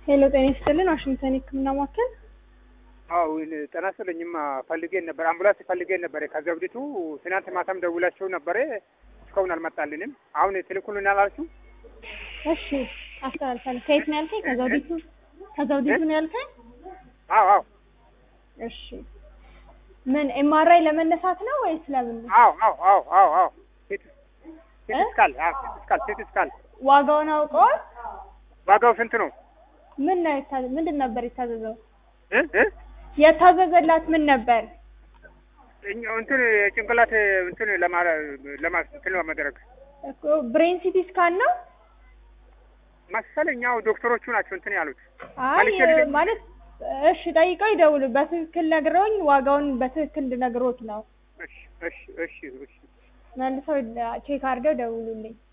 ሄሎ ጤና ይስጥልን ዋሽንግተን የህክምና ማዕከል አዎ ጤና ይስጥልኝማ ፈልጌን ነበር አምቡላንስ ፈልጌን ነበር ከዘውዲቱ ትናንት ማታም ደውላቸው ነበረ እስካሁን አልመጣልንም አሁን ትልኩልን አላችሁ እሺ አስተላልፋለሁ ከየት ነው ያልከኝ ከዘውዲቱ ከዘውዲቱ ነው ያልከኝ አዎ አዎ እሺ ምን ኤምአርአይ ለመነሳት ነው ወይስ ለምን ነው አዎ አዎ አዎ አዎ አዎ ሲቲ ስካል አዎ ሲቲ ስካል ሲቲ ስካል ዋጋውን አውቀዋል ዋጋው ስንት ነው ምን ነው የታዘ ምንድን ነበር የታዘዘው እ እ የታዘዘላት ምን ነበር እኛ- እንትን ጭንቅላት እንትን ለማ ለማ እንትን ለማድረግ እኮ ብሬን ሲቲ ስካን ነው መሰለኝ ያው ዶክተሮቹ ናቸው እንትን ያሉት አይ መልሼ ልደውል? ማለት እሺ ጠይቀው ይደውሉ በትክክል ነግረውኝ ዋጋውን በትክክል እንድነግሮት ነው እሺ እሺ እሺ እሺ መልሰው ቼክ አድርገው ደውሉልኝ